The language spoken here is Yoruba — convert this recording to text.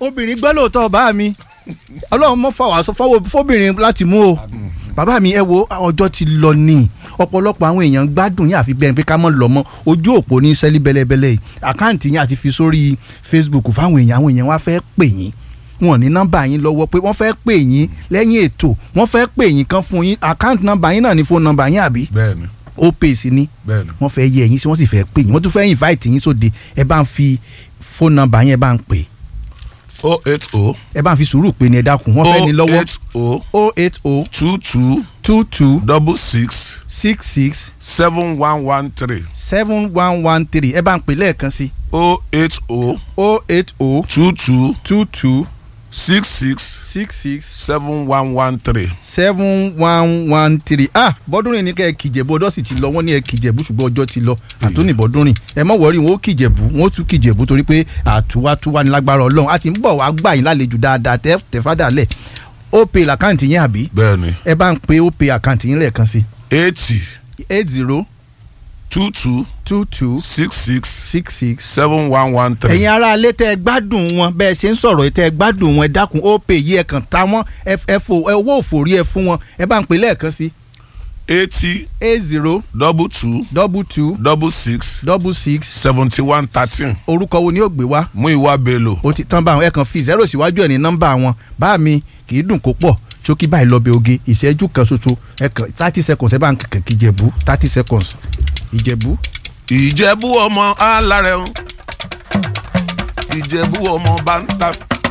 obìnrin gbọ́ lóòótọ́ bá mi ọlọ́run mọ́ fà wá sọ fọwọ́ fóbìnrin láti mú o bàbá mi ẹ wo ọjọ́ ti lọ ní ọ̀pọ̀lọpọ̀ àwọn èèyàn gbádùn yín àfi bẹ́ẹ̀ pé ká mọ̀ lọ mọ́ ojú òpó ní sẹ́lí bẹ́lẹ́bẹ́lẹ́ yìí àkáǹtì yín àti fi sórí Facebook fáwọn èèyàn àwọn èèyàn wá fẹ́ pè yín wọn ní nọ́mbà yín lọ́wọ́ pé wọ́n fẹ́ pè yín lẹ́yìn ètò wọ́n fẹ́ pè yín kan fún yín àkáǹtì nọ́mbà yín náà ní fóònù nọ́mbà yín àbí bẹ́ẹ̀ni ó pè sí ní bẹ́ẹ̀ni wọ́n fẹ́ yẹ ẹ̀yin sí wọ́n sì fẹ́ pè yín wọ́n tún fẹ́ invite yín sóde ẹ bá ń fi fóònù nọ́mbà yín ẹ bá ń pè o eight o ẹ bá ń fi sùúrù pè ní ẹ dákun wọ́n fẹ́ ní o lọ́wọ́ eight o o eight o two two two two double six six six seven one one three seven one one three ẹ bá ń pè lẹ́ẹ̀kan sí o eight o o eight o two two two two six six six six seven one one three. seven one one three ah bọ́dúnrìn ní kẹ́ ẹ kìjẹ̀bú ọdọ́ sì ti lọ wọ́n ní ẹ kìjẹ̀bú ṣùgbọ́n ọjọ́ ti lọ àtúnì bọ́dúnrìn ẹ mọ̀ wọ́rí wọn ó kìjẹ̀bú wọn ó tún kìjẹ̀bú torí pé àtúwátúwá ní lágbára ọlọ́run a ti ń bọ̀ wá gbà yín lálejò dáadáa tẹ́ tẹ́ fádà lẹ̀ ó pe àkáǹtì yín àbí bẹ́ẹ̀ni ẹ bá ń pe ó pe àkáǹtì yín lẹ́ẹ̀kan sí eighty eight zero two two two two six six six six seven one one three. ẹ̀yin ará alẹ́ tẹ́ ẹ gbádùn wọn bẹ́ẹ̀ ṣe ń sọ̀rọ̀ tẹ́ ẹ gbádùn wọn ẹ dákun ó pè yí ẹ kàn ta wọ́n ẹ ẹ fò ẹ owó òfòrí ẹ fún wọn ẹ bá ń pè lẹ́ẹ̀kan sí eighty eight zero double two double two double six double six seventy one thirteen orúkọ wo ni ó gbé wá Múyìwá Bello. ó ti tán bá wọn ẹ kàn fi zero síwájú ẹ ní nọ́mbà wọn bá mi kì í dùn kó pọ̀ ṣókí báyìí lọ bẹ oge ìṣẹ́jú kan ṣoṣo ẹ kàn thirty seconds ẹ bá ń kàn kí ìjẹ̀bú thirty seconds ìjẹ̀bú ìjẹ̀bú ọmọ alárẹ̀ o ìjẹ̀bú ọmọ bá ń ta